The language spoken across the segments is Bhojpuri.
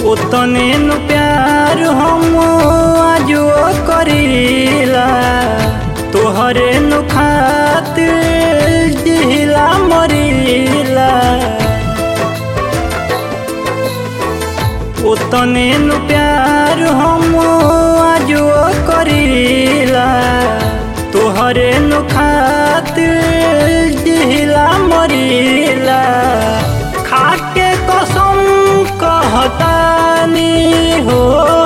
ओतने नु प्यार हम आजो करीला तोहरे नु खातिर जिहिला मरीला ओतने नु प्यार हम आजो करीला तोहरे नु खातिर जिहिला मरीला खाके कसम कहतानी हो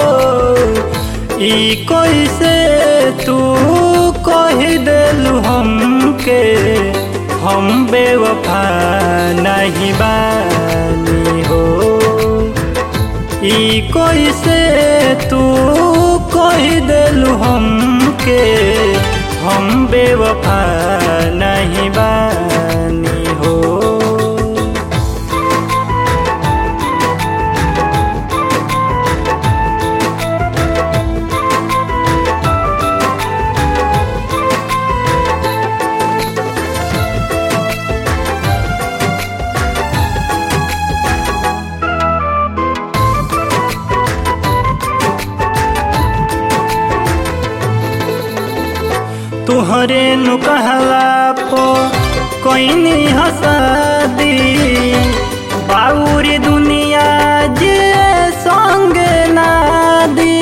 ई कैसे तू कह देलू हमके हम बेवफा नहीं बानी हो ई कैसे तू कह देलू हमके हम बेवफा नहीं बानी हो तुहरे नु कहला पो कोइनी हसादी बाउरी दुनिया जे संग ना दी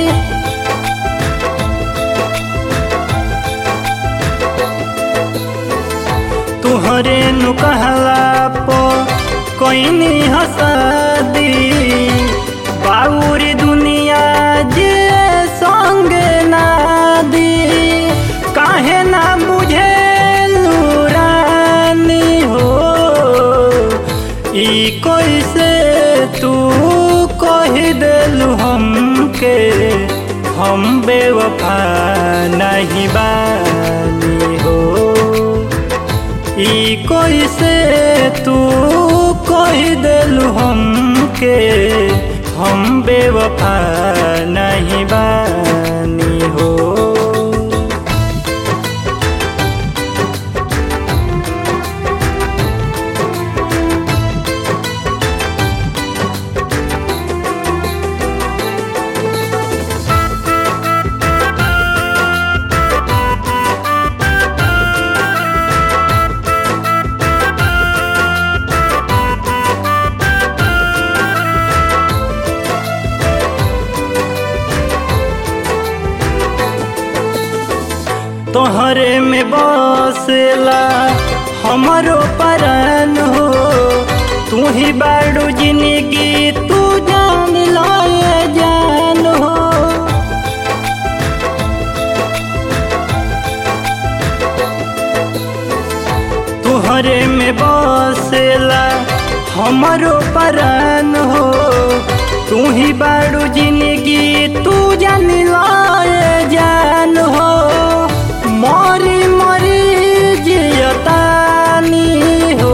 तुहरे नु कहला पो कोइनी हसादी बाउरी दुनिया जे संग ना दी काहे ना बुझे रानी हो ई कैसे तू कह देलू हमके हम बेवफा नहीं बानी हो ई कैसे तू कह देलू हमके हम बेवफा नहीं बानी हो तोहरे में बसेला हमारो परान हो तू ही बाड़ू जिंदगी तू जान लाए जान हो तोहरे में बसेला हमारो परान हो तू ही बाड़ू जिंदगी तू जान लाए जान हो मरी मरी जियतानी हो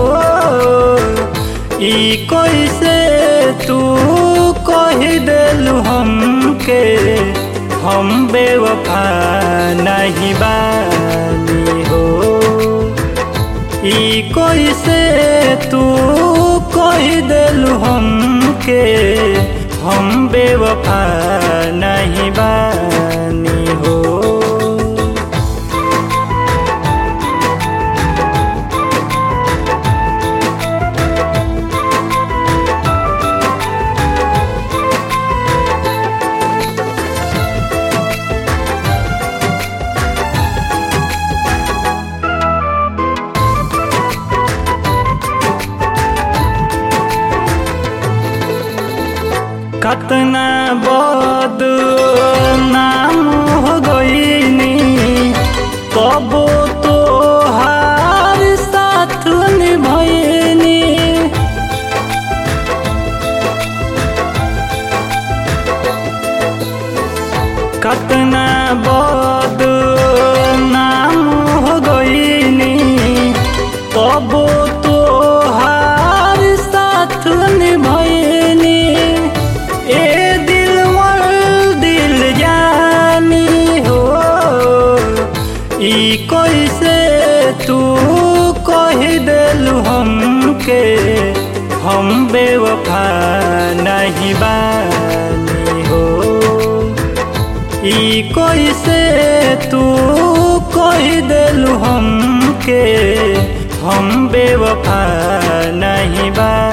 ई कैसे तू कह देलू हमके हम बेवफा नहीं बानी हो ई कैसे तू कह देलू हमके हम बेवफा नहीं बानी हो कतना बद नाम हो गईनी कबो तो हार साथ निभैनी कतना बद नाम हो गईनी कबो तो हार साथ निभैनी ए दिलवर दिल जानी हो ई कैसे तू कह देलू हमके हम बेवफा नहीं नहीं बानी हो ई कैसे तू कह दिलू हमके हम बेवफा नहीं बा